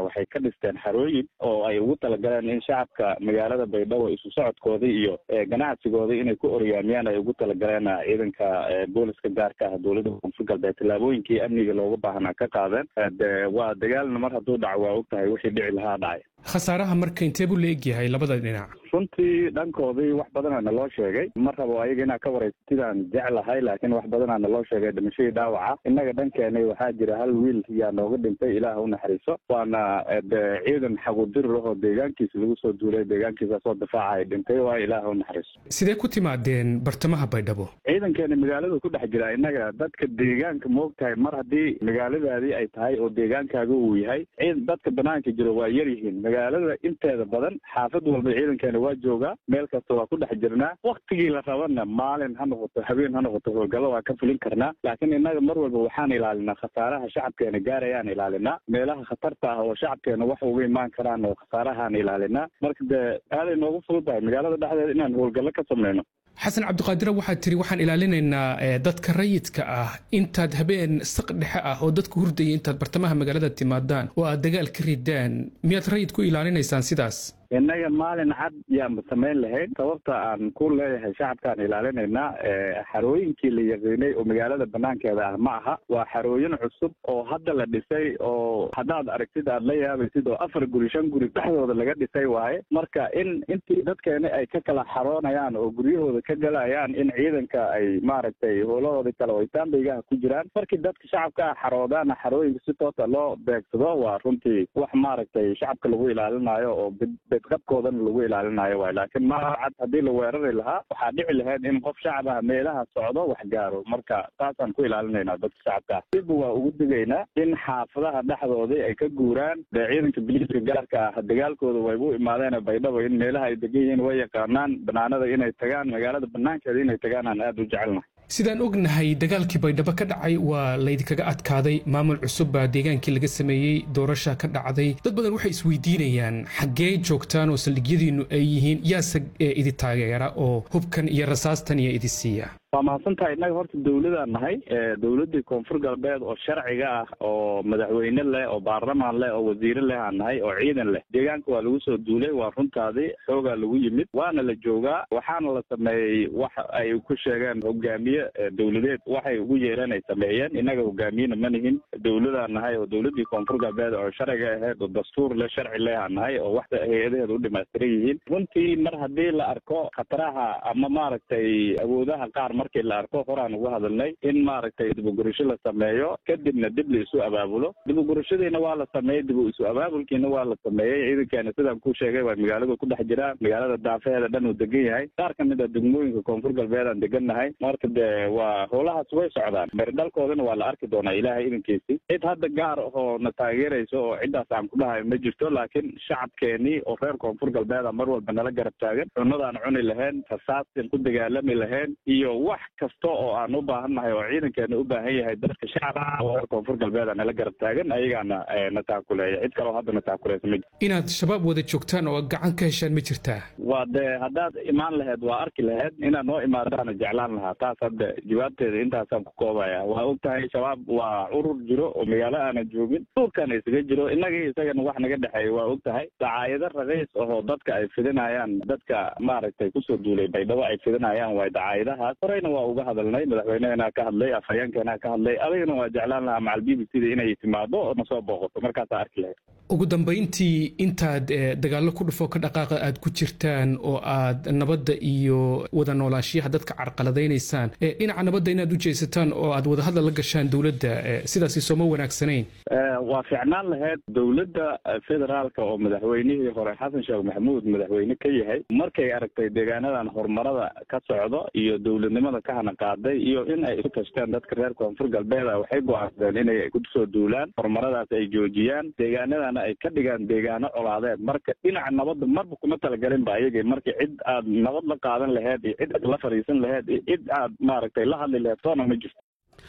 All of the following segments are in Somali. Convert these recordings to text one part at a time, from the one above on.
waxay ka dhisteen xarooyin oo ay ugu talagaleen in shacabka magaalada baydhabo isu socodkooda iyo ganacsigooda inay ku oryaamiyaan ay ugu talagaleen ciidanka booliska gaarka ah dowladda koonfur galbeed tallaabooyinkii amniga looga baahnaa ka qaadeen de waa dagaalna mar hadduu dhaco waa og tahay wixii dhici lahaa dhacay khasaaraha marka intee buu la egyahay labada dhinac runtii dhankoodii wax badana naloo sheegay ma rabo ayaga inaa ka waraysatidaan jeclahay laakiin wax badana naloo sheegay dhimashadii dhaawaca innaga dhankeenay waxaa jira hal wiil yaa nooga dhintay ilaah u naxariiso waana de ciidan xagudirir ahoo deegaankiisa lagu soo duulay deegaankiisa soo difaaca ay dhintay waa ilaah u naxariiso sidee ku timaadeen bartamaha baydhabo ciidankeena magaaladu ku dhex jira innaga dadka deegaanka moogtahay mar haddii magaaladaadii ay tahay oo deegaankaaga uu yahay dadka banaanka jiro waa yar yihiin magaalada inteeda badan xaafad walba ciidankeena waa joogaa meel kasta waa ku dhex jirnaa waktigii la rabana maalin ha noqoto habeen ha noqoto howlgallo waa ka fulin karnaa laakiin innaga mar walba waxaan ilaalinaa khasaaraha shacabkeena gaarayaan ilaalinaa meelaha khatarta ah oo shacabkeena wax uga imaan karaan oo khasaarahaan ilaalinaa marka dee aaday noogu fududahay magaalada dhexdeeda inaan howlgallo ka samayno xasan cabdiqaadire waxaad tiri waxaan ilaalinaynaa dadka rayidka ah intaad habeen saq dhexe ah oo dadku hurdaya intaad bartamaha magaalada timaadaan oo aad dagaal ka ridaan miyaad rayid ku ilaalinaysaan sidaas innaga maalin cad yaanba samayn lahayn sababta aan ku leeyahay shacabkaan ilaalinaynaa xarooyinkii la yaqiinay oo magaalada banaankeeda ah ma aha waa xarooyin cusub oo hadda la dhisay oo haddaad aragtid aad la yaabaysid oo afar guri shan guri dhexdooda laga dhisay waaye marka in intii dadkeena ay ka kala xaroonayaan oo guryahooda ka galayaan in ciidanka ay maaragtay howlahooda kale oo itaanbaygaha ku jiraan markii dadka shacabka ah xaroodaana xarooyinka si toosa loo beegsado waa runtii wax maaragtay shacabka lagu ilaalinayo oo bedqabkoodana lagu ilaalinayo waay laakiin maa cad haddii la weerari lahaa waxaa dhici lahayd in qof shacab ah meelaha socdo wax gaaro marka saasaan ku ilaalinaynaa dadka shacabka ah dibba waa ugu digaynaa in xaafadaha dhexdoodii ay ka guuraan dee ciidanka biliiska gaarka ah dagaalkooda waybu imaadeen baydhabo in meelaha ay degan yihiin way yaqaanaan banaanada inay tagaan magaalada banaankeeda inay tagaan aan aada u jecelnahay sidaan ognahay dagaalkii baydhabo ka dhacay waa laydinkaga adkaaday maamul cusub baa deegaankii laga sameeyey doorasha ka dhacday dad badan waxay isweydiinayaan xaggee joogtaan oo saldhigyadiinnu ay yihiin yaase idi taageera oo hubkan iyo rasaastan iyo idi siiya waa mahadsantahay innaga horta dawladaan nahay dawladdii koonfur galbeed oo sharciga ah oo madaxweyne leh oo baarlamaan leh oo wasiire leh aan nahay oo ciidan leh deegaanka waa lagu soo duulay waa runtaadii xoogaa lagu yimid waana la joogaa waxaana la sameeyey wax ay ku sheegeen hogaamiye dawladeed waxay ugu yeereen ay sameeyeen innaga hogaamiyena ma nihin dawladaan nahay oo dawladdii koonfur galbeed oo sharciga ahayd oo dastuur leh sharci leh aan nahay oo wax hay-adaheeda u dhimaystiran yihiin runtii mar haddii la arko khataraha ama maaragtay awoodaha qaar markii la arko horaan uga hadalnay in maaragtay dibugurasho la sameeyo kadibna dib la isu abaabulo dibugurashadiina waa la sameeyey dib isu abaabulkiina waa la sameeyey ciidankeena sidaan ku sheegay waa magaalada ku dhex jiraa magaalada daafeheeda dhan uu degan yahay qaar ka mid a degmooyinka koonfur galbeed aan degannahay marka dee waa howlahaas way socdaan beridhalkoodana waa la arki doonaa ilaahay idankiisii cid hadda gaar oo na taageerayso oo ciddaas aan ku dhahayo ma jirto laakiin shacabkeenii oo reer koonfur galbeeda mar walba nala garab taagan cunadaan cuni lahayn rasaastan ku dagaalami lahayn iyo wax kasta oo aan u baahannahay oo ciidankeena u baahan yahay dadka shacabka reer koonfur galbeeda nala garab taagan ayagaana na taakuleeya cid kaleo hadda na taakuleysa ma jirto inaad shabaab wada joogtaan oo gacan ka heshaan ma jirtaa waa dee haddaad imaan laheyd waa arki laheyd inaad noo imaadaana jeclaan lahaa taas hadda jawaabteeda intaasaan ku koobaya waa og tahay shabaab waa urur jiro oo magaalo aanan joogin duurkana isaga jiro innagii isagana wax naga dhexeeya waa og tahay dacaayado raqiis ahoo dadka ay fidinayaan dadka maaragtay kusoo duulay baydhabo ay fidinayaan waay dacaayadahaas horeyna waa uga hadalnay madaxweynehena ka hadlay afhayeenkeena ka hadlay adigana waa jeclaan lahaa macal b b c da inay timaado oo nasoo booqato markaasaa arki lahayd ugu dambayntii intaad dagaallo ku dhufo ka dhaqaaqa aad ku jirtaan oo aad nabadda iyo wada noolaanshiyaha dadka carqaladaynaysaan dhinaca nabadda inaad u jeesataan oo aad wadahadal la gashaan dowladda sidaasi sooma wanaagsanayn waa fiicnaan lahayd dowladda federaalka oo madaxweynihii hore xasan sheekh maxamuud madaxweyne ka yahay markay aragtay deegaanadan horumarada ka socdo iyo dowladnimada ka hana qaaday iyo in ay isu tashteen dadka reer koonfur galbeeda waxay go-aansadeen inay kusoo duulaan horumaradaas ay joojiyaan deegaanadan ay ka dhigaan deegaano colaadeed marka dhinaca nabadda marba kuma talagelin ba ayagii marka cid aad nabad la qaadan laheyd iyo cid aad la fadhiisan laheyd iyo cid aad maaragtay la hadli laheyd toona ma jirto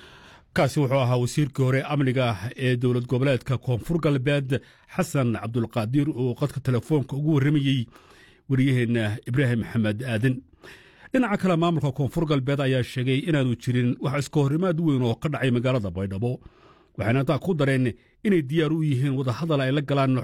kaasi wuxuu ahaa wasiirkii hore amniga ah ee dowlad goboleedka koonfur galbeed xasan cabdulqaadir oo qadka telefoonka ugu warramayey wariyaheenna ibraahim maxamed aadan dhinaca kale maamulka koonfur galbeed ayaa sheegay inaanu jirin wax iska horrimaad weyn oo ka dhacay magaalada baydhabo waxayna intaa ku dareen inay diyaar u yihiin wadahadal ay la galaan